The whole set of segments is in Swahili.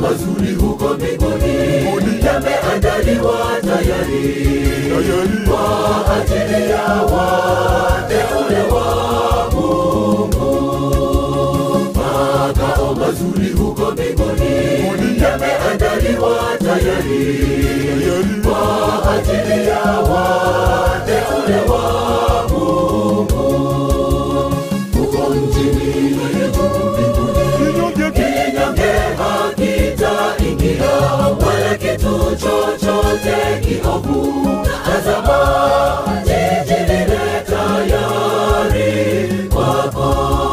mazuri huko mbinguni yameandaliwa tayari tayari kwa ajili ya wateule wa Mungu. Makao mazuri huko mbinguni yameandaliwa tayari tayari kwa ajili ya wateule wa Mungu. Huko mjini juu mbinguni kinyonge kinyonge hakitaingia wala kitu chochote kiovu. Tazama, jiji lile tayari kwako.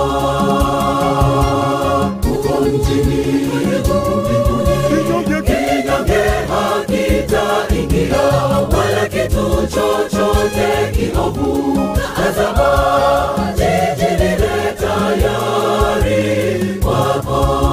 Huko mjini juu mbinguni kinyonge kinyonge hakitaingia wala kitu chochote kiovu. Tazama, jiji lile tayari kwako.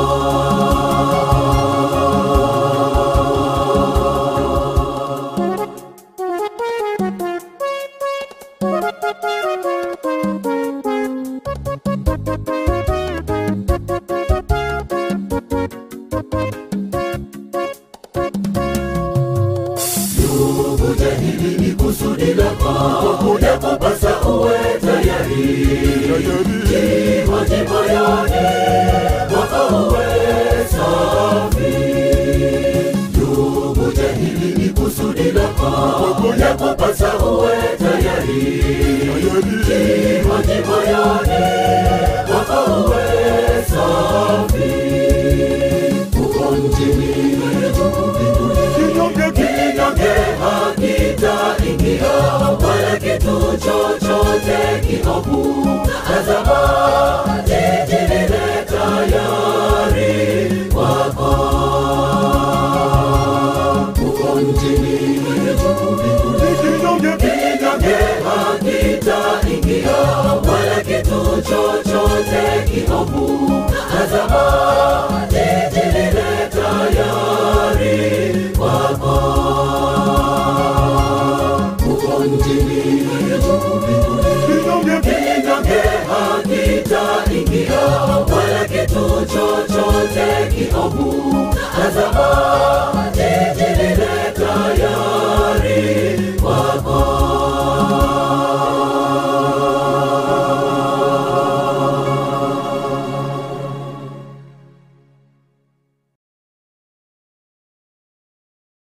Ndugu, je, hili ni kusudi lako? Yakupasa uwe tayari tayari Jihoji moyoni mwako uwe safi. Ndugu, je, hili ni kusudi lako? Yakupasa uwe tayari tayari Jihoji moyoni mwako uwe safi. Huko mjini juu mbinguni kinyonge kinyonge hakitaingia wala kitu chochote kiovu. Tazama, jiji lile tayari kwako. Huko mjini juu mbinguni kinyonge kinyonge hakitaingia wala kitu chochote kiovu. Tazama, jiji lile tayari kwako. Huko mjini juu mbinguni kinyonge kinyonge hakitaingia wala kitu chochote kiovu. Tazama,